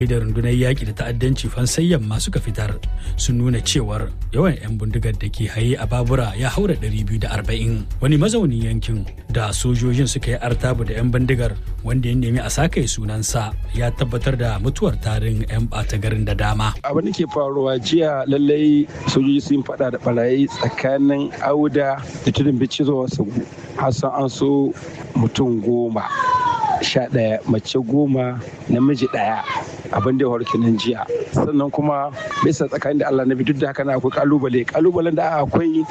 da rundunar yaƙi da ta'addanci fansayyan ma suka fitar sun nuna cewar yawan 'yan bindigar da ke haye a babura ya haura 240 wani mazaunin yankin da sojojin suka yi artabu da 'yan bindigar wanda ya nemi a sakaye sunansa ya tabbatar da mutuwar tarin 'yan ɓata garin da dama abin da ke faruwa jiya lallai sojoji sun faɗa da barayi tsakanin auda da tudun bici zuwa sagu hassan an so mutum goma sha ɗaya mace goma namiji ɗaya abin da ya faru kenan jiya sannan kuma bisa tsakanin da Allah na bi duk da haka na akwai kalubale kalubalen da akwai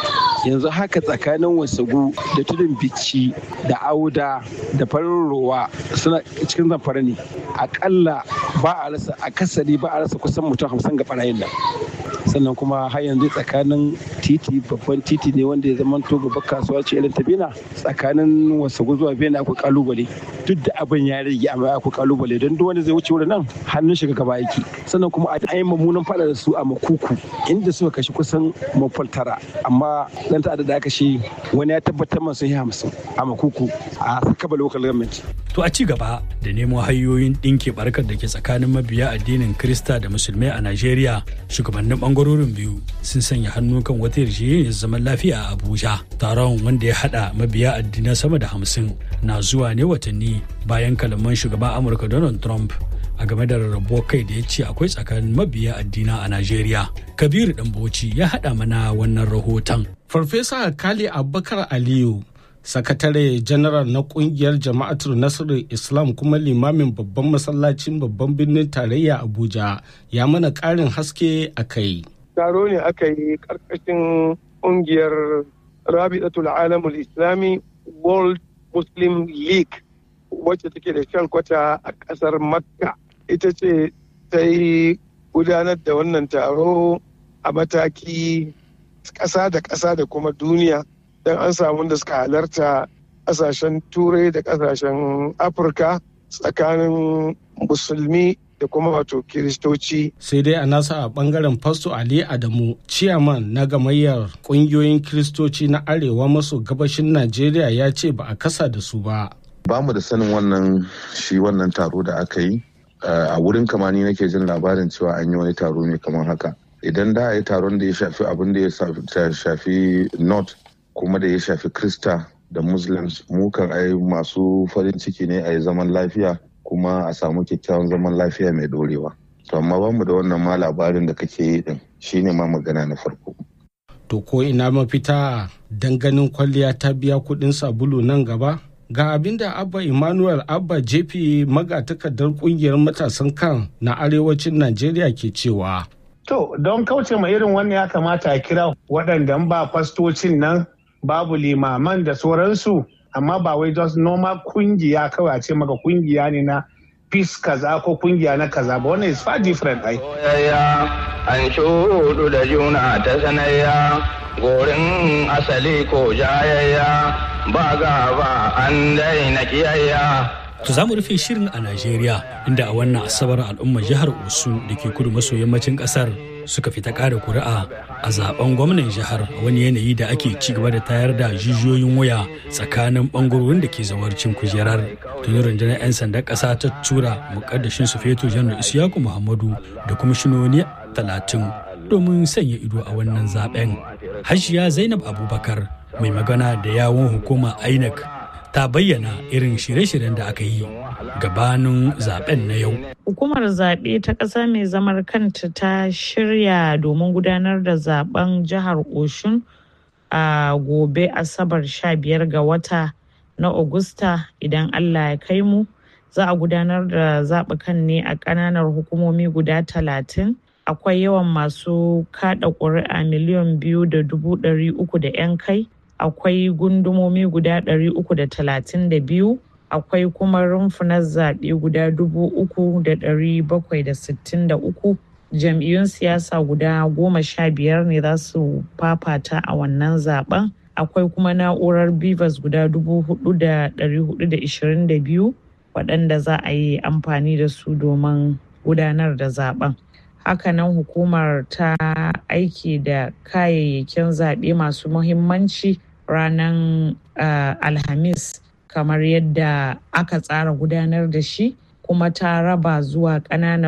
yanzu haka tsakanin wasagu da tudun bici da auda da farin ruwa suna cikin zamfara ne akalla ba a rasa akasari ba a rasa kusan mutum hamsin ga barayin nan sannan kuma har yanzu tsakanin titi babban titi ne wanda ya zama to babbar kasuwa ce irin ta bena tsakanin wasagu zuwa bena akwai kalubale duk da abin ya rage amma akwai kalubale don duk wanda zai wuce wurin nan hannun shiga gaba yake sannan kuma a yi mummunan fada da su a makuku inda suka kashe kusan mafal tara amma dan ta'adda da aka shi wani ya tabbatar masu yi hamsin a makuku a sakaba local government to a ci gaba da nemo hanyoyin ɗinke barkar da ke tsakanin mabiya addinin krista da musulmai a najeriya shugabannin bangarorin biyu sun sanya hannu kan wata yarjejeniyar zaman lafiya a abuja taron wanda ya hada mabiya addinai sama da hamsin na zuwa ne watanni bayan kalaman shugaban amurka donald trump a game da rarrabuwar kai da ya ce akwai tsakanin mabiya addina a Najeriya. Kabiru Ɗanbauci ya haɗa mana wannan rahoton. Farfesa Kali Abubakar Aliyu, sakatare janaral na kungiyar jama'atul nasarar Islam kuma limamin babban masallacin babban birnin tarayya Abuja ya mana ƙarin haske a kai. Taro ne aka yi ƙarƙashin ƙungiyar Rabi'atul Alamul Islami World Muslim League wacce take da shalkwata a ƙasar Makka. ita ce ta yi gudanar da wannan taro a mataki ƙasa da ƙasa da kuma duniya don an samu da suka halarta ƙasashen turai da ƙasashen afirka tsakanin musulmi da kuma wato kiristoci. sai dai a nasa a bangaren fasto ali adamu ciyaman na gamayyar ƙungiyoyin kiristoci na arewa maso gabashin najeriya ya ce ba a kasa da su ba ba mu da sanin wannan shi wannan taro da aka yi a wurin kamani nake jin labarin cewa an yi wani taro ne kamar haka idan da a yi taron da ya shafi abin da ya shafi north kuma da ya shafi krista da muslims mukan ai masu farin ciki ne a yi zaman lafiya kuma a samu kyakkyawan zaman lafiya mai dorewa to amma ba mu da wannan ma labarin da kake yi din shine ma magana na farko to ko ina mafita ganin kwalliya ta biya kuɗin sabulu nan gaba ga abin da abba emmanuel abba jefi magatakardar kungiyar matasan kan na arewacin najeriya ke cewa to don kauce ma irin wannan ya kamata a kira waɗanda ba fastocin nan babu limaman da sauransu amma ba wai just normal kungiya kawai a ce maka kungiya ne na peace kaza ko kungiya na kaza ba wannan is far different ai an shudu da juna ta sanayya gorin asali ko jayayya ba gaba an daina kiyayya. To za mu rufe shirin a Najeriya inda a wannan asabar al'ummar jihar Osun da ke kudu maso yammacin kasar suka fita ƙara kuri'a a zaben gwamnan jihar a wani yanayi da ake ci gaba da tayar da jijiyoyin waya tsakanin bangarorin da ke zawarcin kujerar. Tuni rundunar 'yan sandan ƙasa ta tura mukaddashin su feto janar Isiyaku Muhammadu da kwamishinoni talatin domin sanya ido a wannan zaben. Hajiya Zainab Abubakar mai magana da yawon hukuma inec ta bayyana irin shirye-shiryen da aka yi gabanin zaben na yau hukumar zaɓe ta ƙasa mai zamar kanta ta shirya domin gudanar da zaben jihar oshun a gobe asabar 15 ga wata na Agusta idan allah ya kai mu za a gudanar da zaɓukan ne a ƙananan hukumomi guda talatin akwai yawan masu kada ƙuri'a miliyan biyu da dubu ɗari uku da 'yan kai akwai gundumomi guda ɗari uku da talatin da biyu akwai kuma rumfunan zaɓe guda dubu uku da ɗari bakwai da sittin da uku jam'iyyun siyasa guda goma sha biyar ne za su fafata a wannan zaben akwai kuma na'urar bivas guda dubu hudu da ɗari hudu da ishirin da biyu waɗanda za a yi amfani da su domin gudanar da zaben hakanan hukumar ta aiki da kayayyakin zaɓe masu muhimmanci ranar uh, alhamis kamar yadda aka tsara gudanar da shi kuma ta raba zuwa ƙananan